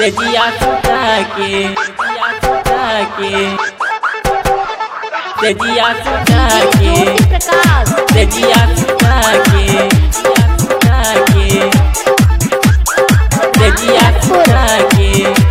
तेजिया सुता के तेजिया सुता के तेजिया सुता के तेजिया सुता के तेजिया सुता के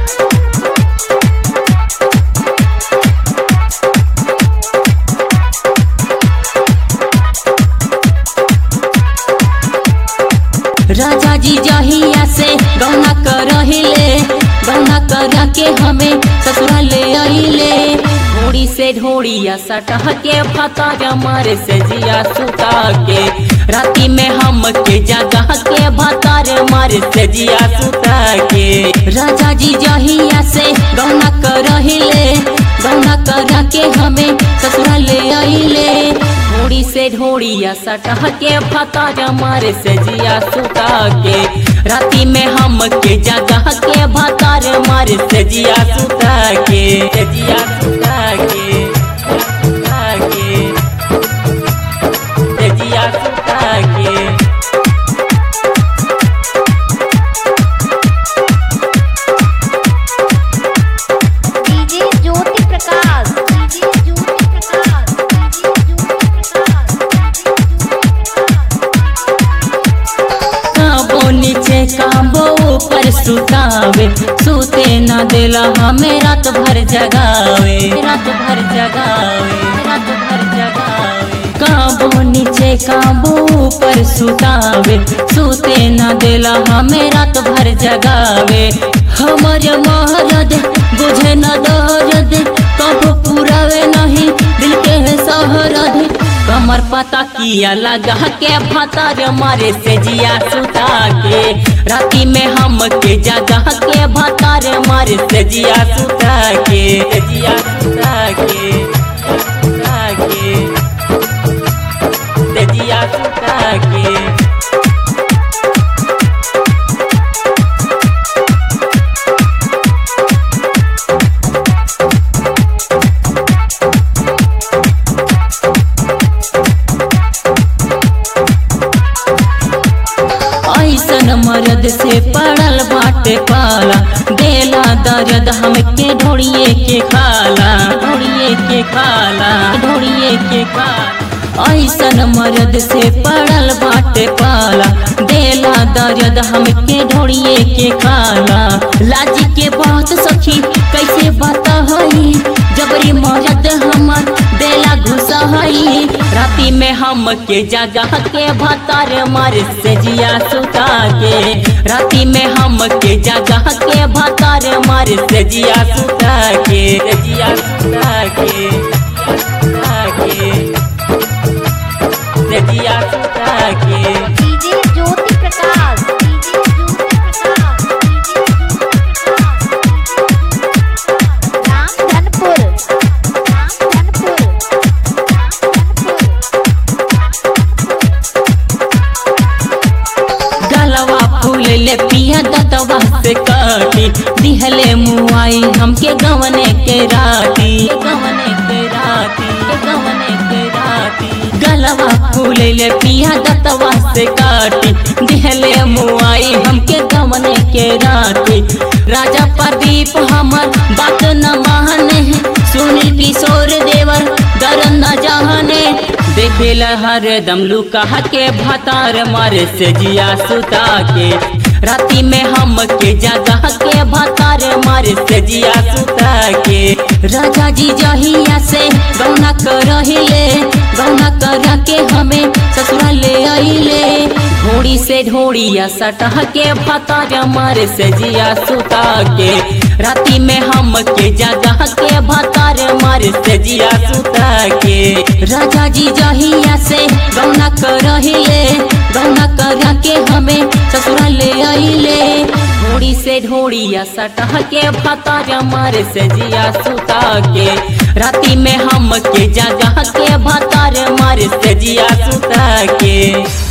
राजा जी जहिया से गौना करहिले गौना करा के हमें ससुराल ले आइले ढोड़ी से ढोड़िया सटह के फता जमर से जिया सुता के राती में हम के जगह के भतार मर से जिया सुता के राजा जी जहिया से गौना करहिले गौना करा के हमें ससुराल ले आइले ढोड़ी से ढोड़िया सटह के फता जमर से जिया सुता के राती में हम के जगह के भतार मार से जिया सुता के से जिया सुता के सुता के से जिया सुता के DJ Jyoti Prakash DJ Jyoti Prakash DJ Jyoti काबो नीचे काबो ऊपर सुतावे सूते न देला हमें रात भर जगावे रात भर जगावे रात भर जगावे काबो नीचे काबो ऊपर सुतावे सूते न देला हमें रात भर जगावे हमर महारद बुझे न दर्द कबो पुरावे नहीं दिल के सहरद कमर पता किया लगा के भतार मारे से जिया सुता के राती में हम के जगह के भतार मारे से जिया सुता के जिया सुता के सुता के से जिया सुता के ऐसन मर्द से पड़ल बाटे पाला देला दर्द हमके ढोड़िए के खाला ढोड़िए के खाला ढोड़िए के खाला ऐसन मर्द से पड़ल बाटे पाला देला दर्द हमके ढोड़िए के खाला लाजी के बात सखी कैसे बता हई जबरी मर्द हमर देला घुसा हई राती में हम के जगह के भतार मर से जिया सुता के राती में हम के जगह के भतार मर से जिया सुता के जिया सुता के सुता के से जिया सुता के DJ Jyoti Prakash DJ Jyoti Prakash DJ Ramdhanpur Ramdhanpur गलवा फूल ले पिया दतवा से काटी दिहले मुआई हमके गवने के राती गवने के राती गवने के राती गलवा फूल ले पिया दतवा से काटी दिहले मुआई हमके गवने के राती राजा प्रदीप हमर बात न माने सुनील किशोर देवर दर न जाने देखेला हर दम लुका के भतार मारे से जिया सुता के राती में हम के जगह के भतार मारे से जिया सुता के राजा जी जहिया से गौना करहिले गौना करा के हमें ससुराल ले आइले ढोड़ी से ढोड़िया सटह के भतार मारे से जिया सुता के राती में हम के जगह के भतार मारे से जिया सुता के राजा जी जहिया से गौना करहिले गौना करा के हमें ससुराल ले आइले ढोड़ी से ढोड़िया सटह के भतार मारे से जिया सुता के राती में हम के जगह के भतार मारे से जिया सुता के